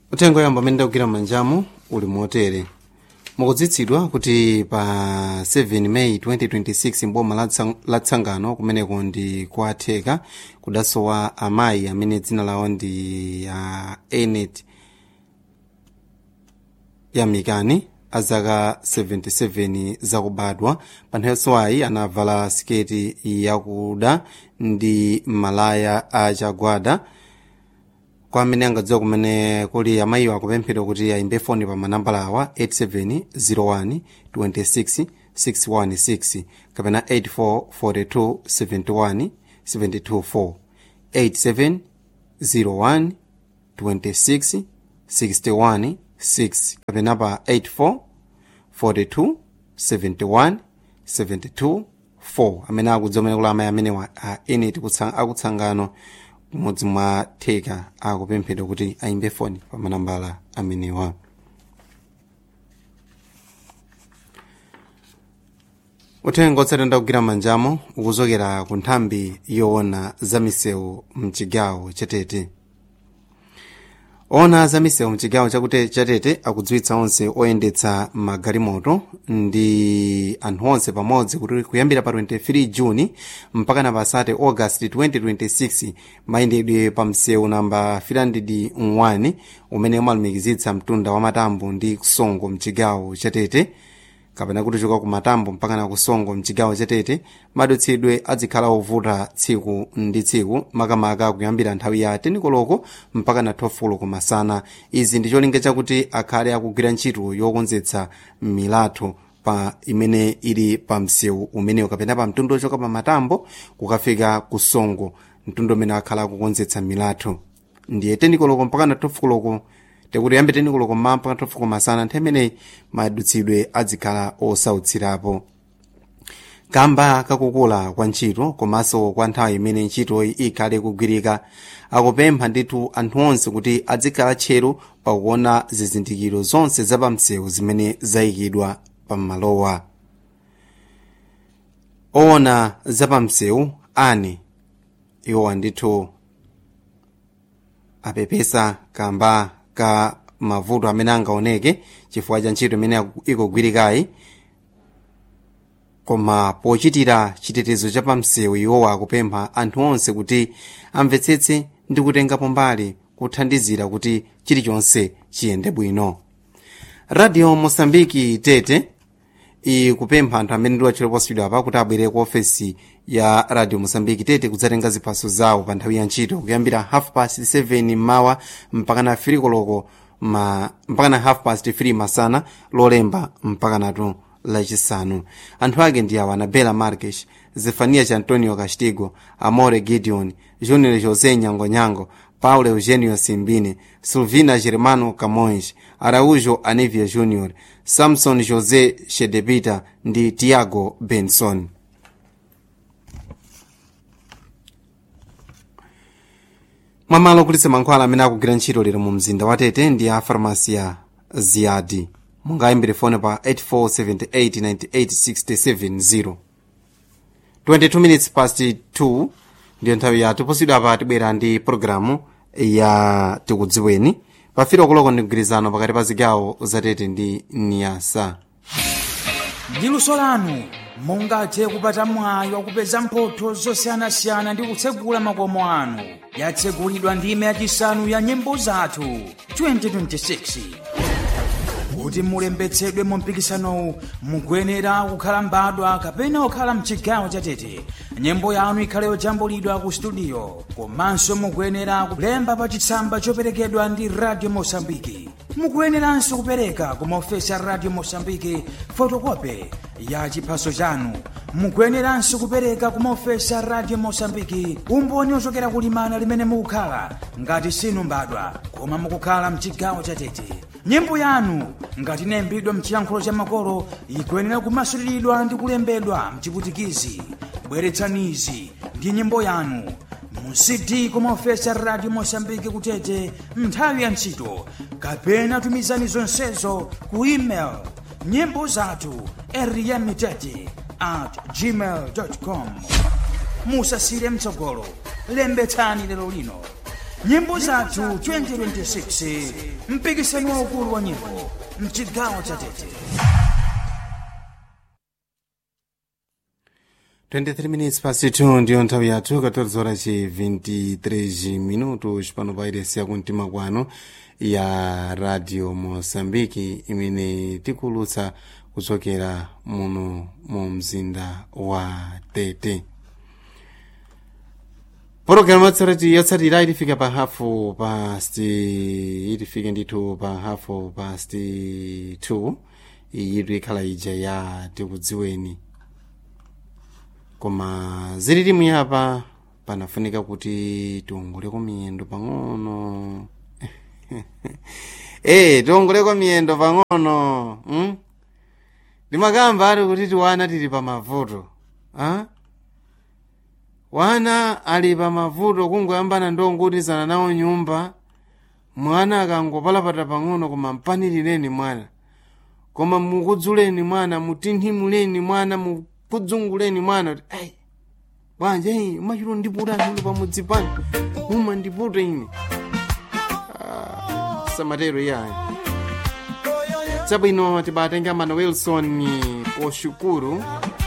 uthenga yamba amene ndakugwira manjamu uli motere mukudzitsidwa kuti pa 7 meyi 2026 mboma la Tsang- la tsangano kumeneko ndi kwatheka kudasowa amayi amene dzina lawo ndi uh, enet yamikani azaka 77 zakubadwa pa nthawi yosowayi anavala siketi yakuda ndi malaya achagwada kwa amene angadziwa kumene kuli amayiwo akupemphedwa kuti ayimbe foni pa manambala awa 8701 26 616 kapena 84 42 71 724 8701 26 61 6 kapena pa 84 42 71 72 4 amene akudziwa amene kuli amayi amene wa a eneti kutsa- akutsangano mmodzi mwa theka akupemphedwa kuti ayimbe foni pa manambala amenewa uthenga otsatira kugwira manjamo ukuchokera ku nthambi yoona za misewu mchigawo chatete ona za misewu mchigawo chakute chatete akudziwitsa onse oyendetsa magalimoto ndi anthu onse pamodzi kuti kuyambira pa 23 juni mpaka na pa 30 august 2026 mayendedwe pa msewu namba 301 umene umalumikizitsa mtunda wa matambo ndi kusongo mchigawo chatete kapena kuti choka ku matambo mpaka na kusongo mchigawo chatete madutsidwe adzikhala ovuta tsiku ndi tsiku makamaka kuyambira nthawi ya 10 koloko mpaka na 12 koloko masana izi ndi cholinga chakuti akhale akugwira ntchito yokonzetsa milatho pa imene ili pa msewu umenewu kapena pa mtundu ochoka pa matambo kukafika kusongo mtundu umene akhala akukonzetsa milatho ndiye 10 koloko mpaka na 12 koloko tekuti yambe 10 koloko mmawa mpaka 12 koloko masana nthawi imeneyi madutsidwe adzikhala osautsirapo kamba kakukula kwa ntchito komanso kwa nthawi imene ntchitoyi ikhale kugwirika akupempha ndithu anthu onse kuti adzikhala tcheru pakuona zizindikiro zonse zapamsewu zimene zayikidwa pamalowa oona zapamsewu ani iwowa ndithu apepesa kamba ka mavuto amene angaoneke chifukwa cha ntchito imene ikugwirikayi koma pochitira chitetezo cha pamsewu iwowa akupempha anthu onse kuti amvetsetse ndi kutengapo mbali kuthandizira kuti chilichonse chiyende bwino radio mosambiki tete ikupempha anthu amene ndi watchero posachedwa apa kuti abwere ku ofesi ya radio mosambiki tete kudzatenga ziphaso zawo pa nthawi ya ntchito kuyambira half past 7 mmawa mpaka na 3 koloko ma mpaka na half past 3 masana lolemba mpaka natu lachisanu anthu ake ndi awa anabela marques zefanias antonio castigo amore gideon junior josé nyangonyango paulo eugenio simbine silvina germano camões araújo anivia junior samson josé shedebita ndi tiago benson mwamalo kulitsa mankhwala amene akugwira ntchito lero mu mzinda wa tete ndi a farmasi ya ziyadi mungayimbire foni pa 84789867 22 minutes past 2 ndiyo nthawi yathu posidwa apa tibwera ndi pologalamu ya tikudziweni pafiro kuloko ndi mgwirizano pakati pa zigawo zatete ndi niyasa ndi luso lanu mungathe kupata mwayi wakupeza mphotho zosiyanasiyana ndi kutsegula makomo anu yatsegulidwa ndime yachisanu ya nyimbo zathu 2026 kuti mulembetsedwe mu mpikisanowu mukuyenera kukhala mbadwa kapena kukhala mchigawo chatete nyimbo yanu ikhale yojambulidwa ku studio komanso mukuyenera kulemba pa chitsamba choperekedwa ndi radio mosambiki mukuyeneranso kupereka ku maofesi a radio mosambiki fotokope ya chiphaso chanu mukuyeneranso kupereka ku maofesi a radio mosambiki umboni ochokera kulimana limene mukukhala ngati sinu mbadwa koma mukukhala mchigawo chatete nyimbo yanu ngati inayimbidwa mchiyankhulo cha makolo ikuyenera kumasuliridwa ndi kulembedwa mchiputikizi bweretsanizi ndi nyimbo yanu mu cd kumaofesi a radio mosambiki kutete nthawi ya ntchito kapena tumizani zonsezo ku email nyimbo zathu eriyamitete at gmail com musasire mtsogolo lembetsani lero lino nyimbo zathu 2026 mpikisano waukulu wa nyimbo mchigawo cha tete 23 minutes past 2 ndiyo nthawi yathu 14 horas ci 23 minutos pano pa iresi yakumtima kwano ya radio moçambike imene tikulutsa kuchokera muno mu mzinda wa tete pologalamu yatsarati yotsatira ilifika pa hafu past ilifike ndithu pa hafu past 2 iyi ikhala ija ya tikudziweni koma zilili muyapa panafunika kuti tiongoleko miyendo pang'ono eh tiongoleko miyendo pang'ono hmm? ndimakamba ali kuti tiwana tili pa mavuto ah? wana ali pa mavuto kungoyambana ndongotizana nawo nyumba mwana akangopalapata pang'ono koma mpanilireni mwana koma mukudzuleni mwana mutinthimuleni mwana mukudzunguleni mwana kuti ai bwanja iyi umachito ndiputa anthu pamudzi pano uma ndiputa ine Ah, samatero iyayi chabwino tibatenga mano wilson poshukuru